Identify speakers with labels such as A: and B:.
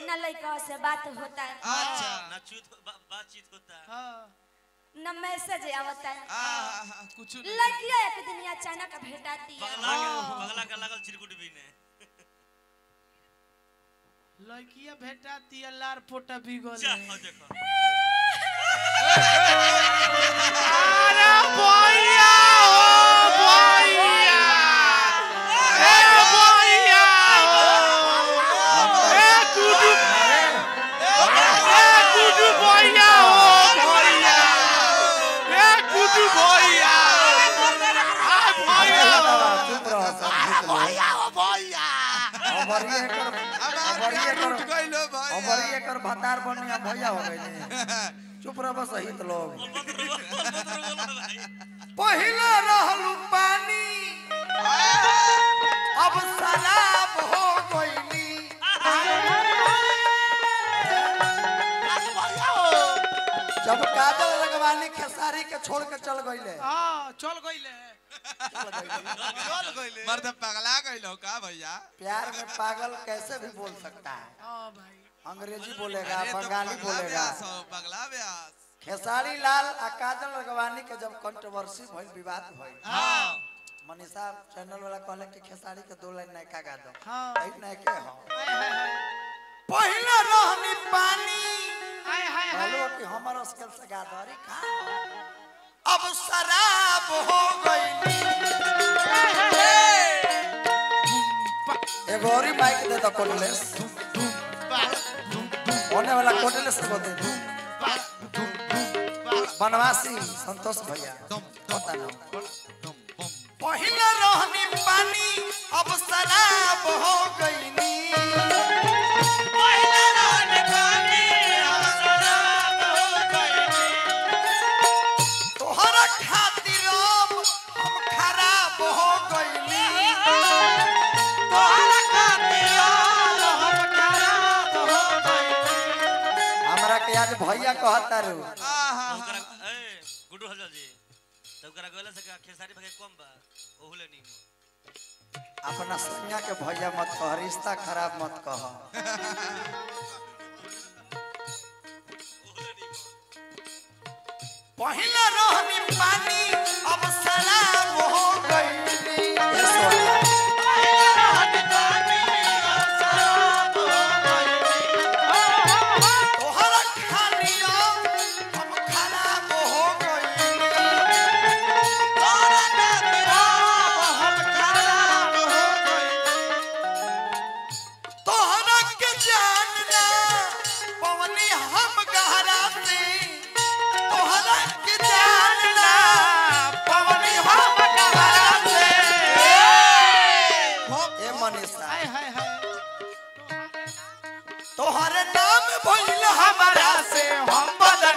A: न लड़का से बात होता है
B: अच्छा
C: ना चूत बा- बातचीत होता है
B: हाँ
A: न मैसेज आवता है
B: आहा, कुछ नहीं
A: लड़किया एक दिन अचानक भेटाती है
C: पगला के पगला के लागल चिरकुट भी ने
B: लड़किया भेटा दिया लार पोटा बिगल
C: जा हो देखो
B: अरे भैया ओ भैया ए भैया ओ ए गुडू ए गुडू भैया ओ भैया ए गुडू भैया आ भैया
D: चुप रहो सब
B: भैया ओ भैया
D: अबरिए कर अबरिए कर
E: टूट गइलो भाई
D: अबरिए कर भतार बनिया भैया हो गइले चुप रहो सहित लोग पहिला रहलू पानी अब शराब हो गइली जब काजल लगवानी खेसारी के छोड़ के चल गइले
B: हां चल गइले
D: चल गइले
E: मर्द पगला गइलो का भैया
D: प्यार में पागल कैसे भी बोल सकता है
B: हां भाई
D: अंग्रेजी बोलेगा
E: अरे तो
D: बंगाली
E: पगला
D: बोलेगा
E: व्यास हो, पगला व्यास
D: खेसारी लाल आ काजल लगवानी के जब कंट्रोवर्सी भइल विवाद भइल
B: हां
D: मनीषा चैनल वाला कहले कि खेसारी के दो लाइन नयका गा दो
B: हाँ।
D: एक नयके हो
B: हाय हाय हाय
D: पहिला रहनी पानी
B: हाय हाय हाय
D: कहलो कि हमर स्केल से गा दो अरे का अब शराब हो गई एगो और माइक दे दो कोटलेस होने वाला कोटलेस को दे दो बनवासी संतोष भैया पता ना पहिला रहनी पानी अब शराब हो गईनी पहिला रहनी पानी अब शराब हो गईनी तोहरा खातिर अब हम खराब हो गईनी तोहरा खातिर अब हम खराब हो गईनी हमरा के आज भैया कहता रू
E: आहा
C: ओकरा ए गुड्डू हलचल जी तो ओकरा कहला से का खेसारी भागे कम बा ओहुले नहीं
D: अपना संज्ञा के भैया मत कह रिश्ता खराब मत कह पहिला रहनी पानी अब शराब हो गईनी ए सोनिया पहिला रहनी पानी अब शराब हो गईनी तोहरा खानिया हम खराब हो गईनी तोहरा खानिया हम खराब हो गईनी तोहरा के जानना पवनी हम गहरा से तोहरा के जानना पवनी हम गहरा से ए मनीषा
B: हाय हाय हाय
D: तोहरे नाम भइल हमारा से हम बदन